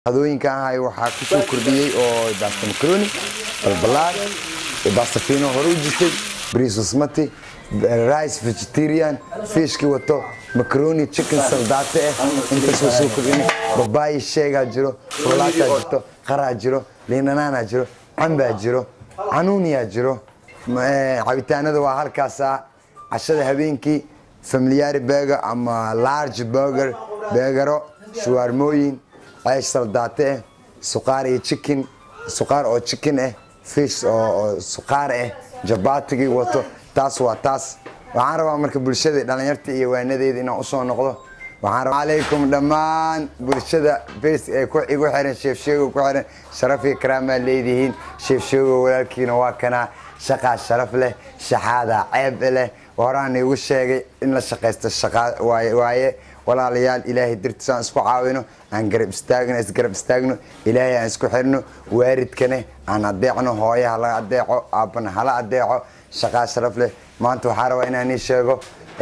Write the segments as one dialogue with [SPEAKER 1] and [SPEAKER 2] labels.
[SPEAKER 1] qadooyinka ahay waxaa ku soo kordhiyey oo basta macaroni balbalaar basta fino hore u jirtay brisosmati rice vegetarian fishki wato macaroni chicken saldate eh intaas waa soo kordhinay babayi sheegaa jiro rulaataa jirto qaraa jiro liinanaanaa jiro cambaa jiro canuuniyaa jiro cabitaanada waa halkaasaa cashada habeenkii familiyari burger ama large burger beegaro shuwaarmooyin ceesh saldaate eh suqaar iyo chicken suqaar oo chicken eh fish oo suqaar eh jabaatigii wato taas waa taas waxaan rabaa marka bulshada dhalinyarta iyo waanadeeda inaan usoo noqdo waxaan rabaa calaykum dhammaan bulshada bes ee igu xiran sheefsheego ku xiran sharaf iyo karaamaa leedihiin sheefsheego walaalkiina waa kanaa shaqaa sharaf leh shaxaada ceeb leh horaan igu sheegay in la shaqaysto shaqaa waaye walaalayaal ilaahay dartiis aan isku caawino aan garab istaagno isgarab istaagno ilaahay aan isku xirno waaridkane aan adeecno hooye hala adeeco aabbana hala adeeco shaqaa sharaf leh maanta waxaa rabaa inaan ii sheego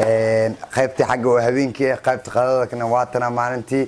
[SPEAKER 1] qaybtii xagga oo habeenkii ah qaybta qadadakana waatana maalintii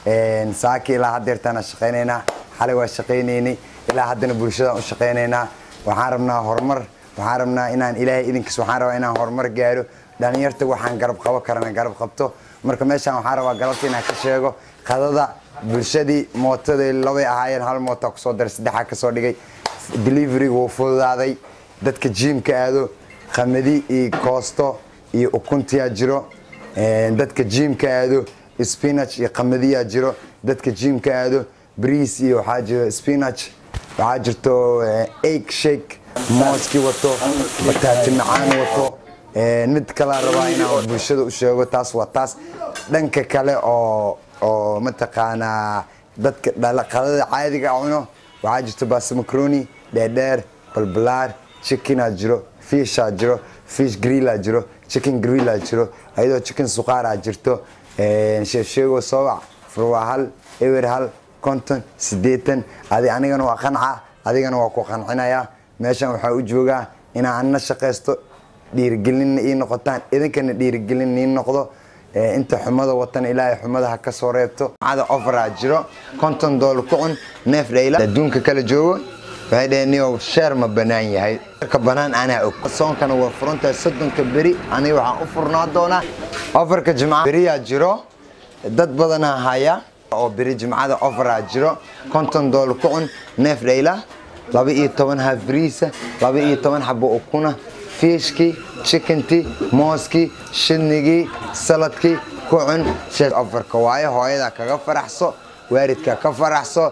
[SPEAKER 1] saaki ilaa hadeertaan shaqaynaynaa xalay waa shaqaynaynay ilaa haddana bulshadaan u shaqaynaynaa waxaan rabnaa horumar waxaan rabnaa inaan ilaahay idinkiis waxaan rabaa inaan horumar gaaro dhalinyarta waxaan garab qabo karana garab qabto marka meeshaan waxaan rabaa galabta inaan ka sheego qadada bulshadii mootada labay ahaayeen hal moota kusoo daray saddexaa kasoo dhigay deliveryga wuu fududaaday dadka jiimka aado qamadi iyo koosto iyo ukuntiyaa jiro dadka jiimka aado spinach iyo qamadiyaa jiro dadka jiimka aado briis iyo waxaa jiro spinach waxaa jirto egg shake mooski wato bataati macaan wato mid kalaa rabaa inaan bulshada u sheego taas waa taas dhanka kale oo oo mataqaanaa dadka qadada caadiga cuno waxaa jirto basta macaroni dheerdheer balbalaar chickenaa jiro fishaa jiro fish grilla jiro chicken grilla jiro ayadoo chicken suqaaraa jirto sheefsheego soobac furwaa hal ewer hal konton sideetan adi anigana waa qanca adigana waa ku qancinayaa meeshan waxaa u joogaa inaa anna shaqaysto dhiirigelinna ii noqotaan idinkana dhiirigelin ii noqdo inta xumada watan ilaahay xumada ha ka soo reebto cada ofaraa jiro konton doolar ku cun neef dhayla adduunka kala joogo waxay dhaheen niyow sheer ma banaan yahay ka banaan anaa og soonkana waa furantahay soddonka beri aniga waxaan u furnaa doonaa ofarka jimca beriyaa jiro dad badanaa haya oo beri jimcada ofaraa jiro konton doolar ku cun neef dhayla laba iyo toban hafriisa laba iyo toban xabo ukuna fiishkii chickentii mooskii shidnigii saladkii ku cun ofarka waayo hooyadaa kaga faraxso waaridka ka faraxso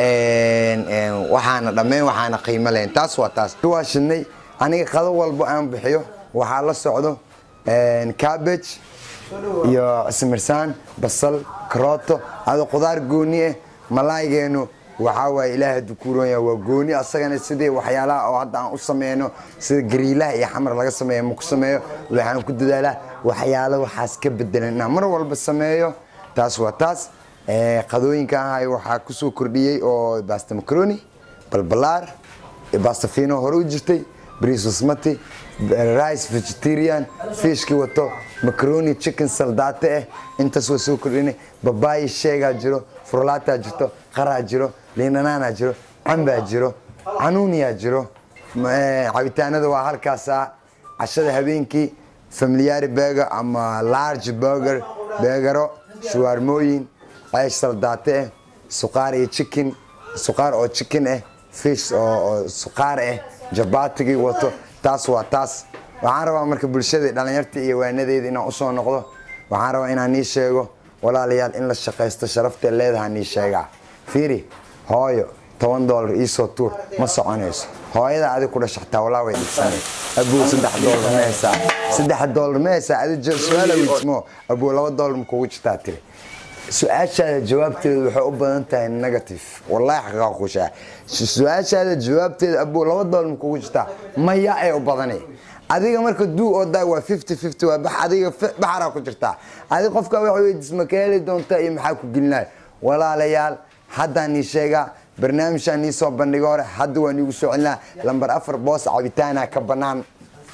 [SPEAKER 1] waxaana dhammayn waxaana qiimo lahayn taas waa taas waa shidnay aniga qado walbo aan bixiyo waxaa la socdo cabbage iyo simirsaan basal karooto ado qudaar gooni ah malaaygeenu waxaa waaye ilaahay hadduu ku roon yahay waa gooni asagana sidii waxyaalaha oo hadda aan u sameyno sida gariilaha iyo xamar laga sameeyo ma ku sameeyo waxaan ku dadaalaa waxyaalo waxaas ka bedelan inaan mar walba sameeyo taas waa taas qadooyinka ahay waxaa ku soo kordhiyey oo basta macaroni balbalaar basta fino hore u jirtay brisosmati rice vegetarian fishki wato macaroni chicken saldate eh intaas waa soo kordhinay babayi sheegaa jiro furlaataa jirto qaraa jiro liinanaanaa jiro cambaa jiro canuuniyaa jiro cabitaanada waa halkaasaa cashada habeenkii familiyari burger ama large burger beegaro shuwaarmooyin ceesh saldaate eh suqaar iyo chicken suqaar oo chicken eh fish oo suqaar eh jabaatigii wato taas waa taas waxaan rabaa marka bulshada dhalinyarta iyo waanadeeda inaan usoo noqdo waxaan rabaa inaan ii sheego walaalayaal in la shaqaysto sharafta leedaha nii sheegaa fiiri hooyo toban doolar iisoo tuur ma soconayso hooyada adig ku dhashaxtaa walaa way dhigsanay abuu saddex doolar ma haysaa saddex doolar ma haysaa adi su-aala weydsmo abuu laba doolar ma kugu jirtaa tiri su-aashaada jawaabteedu waxay u badan tahay negative wallahi xaqaa kushaa su-aashaada jawaabteeda abuu laba doolar ma kugu jirtaa maya ay u badanay adiga marka duu oo daa waa fifty fifty waa bax adiga baxaraa ku jirtaa adiga qofka wax weydiis ma ka heli doontaa iyo maxaa ku gelinaya walaalayaal haddaan ii sheegaa barnaamijaan ii soo bandhigo hore hadda waan iigu soo celinaa lambar afar boos cabitaana ka banaan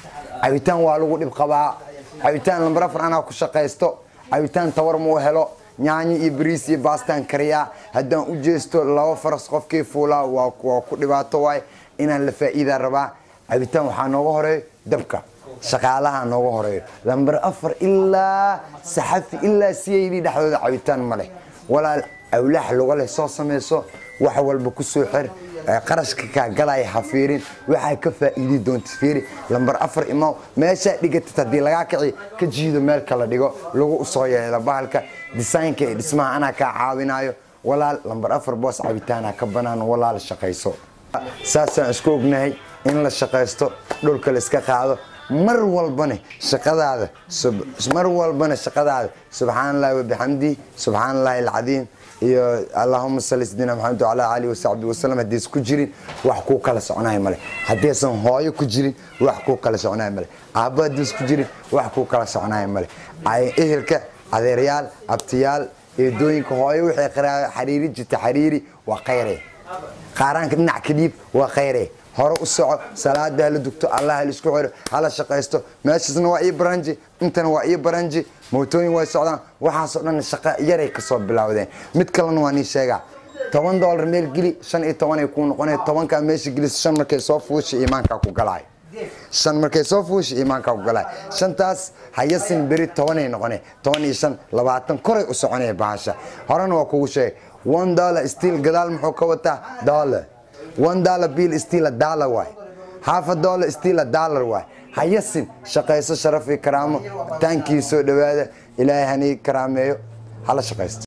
[SPEAKER 1] cabitaan waa lagu dhib qabaa cabitaan lambar afar anaa ku shaqaysto cabitaan tawar muu helo nyaanyo iyo bariis iyo baastaan kariyaa haddaan u jeesto laba faras qofkii fuulaa waa ku dhibaato waay inaan la faa'iidaa rabaa cabitaan waxaa nooga horeeyo dabka shaqaalaha nooga horeeyo lambar afar ilaa saxafi ilaa cid dhexdooda cabitaan ma leh walaal awlaax luga leh soo samayso wax walba ku soo xir qarashka kaa galaya ha fiirin waxaa ka faa'iidi doonta fiiri lambar afar imaw meeshaa dhigatid haddii lagaa kici ka jiido meel kala dhigo lagu usoo yeelo bahalka disaynka ee dhismaha anaa kaa caawinayo walaal lambar afar boos cabitaana ka banaan walaal shaqayso saasaan isku ognahay in la shaqaysto dhulka la iska qaado mar walbana shaqadaada mar walbana shaqadaada subxaan allahi wabixamdihi subxaan allahi alcadiim iyo allahuma salli sidina maxamed wacala aalihi wasaxbi wasalam haddaysan ku jirin wax kuu kala soconayo male haddaysan hooyo ku jirin wax kuu kala soconayo male aabbo haddaysan ku jirin wax kuu kala soconayo male ehelka adeeryaal abtiyaal eedooyinka hooyo waxay xariiri jirta xariiri waa khayre qaaraanka dhinac ka dhiib waa khayre hore u soco salaada hala dugto allah hala isku xiro hala shaqaysto meeshaasna waa ii baranji intana waa ii baranji mootooyin way socdaan waxaasoo dhan shaqo yaray kasoo bilowdeen mid kalena waa nii sheegaa toban doolar meel geli shan iyo tobanay kuu noqonay tobankaa meesha gelis shan markay soo fuusha iimaankaa ku galaayo shan markay soo fuusha iimaankaa ku galaayo shantaas hayasin beri tobanay noqonay toban iyo shan labaatan koray u soconaya bahasha horena waa kugu sheegay one dollar stiil gadaal muxuu ka wataa dollar one dollar bill still a dollar waay half a dollar still a dollar waay hayasin shaqayso sharaf iyo karaamo taankii soo dhowaada ilaahay hanii karaameeyo hala shaqaysto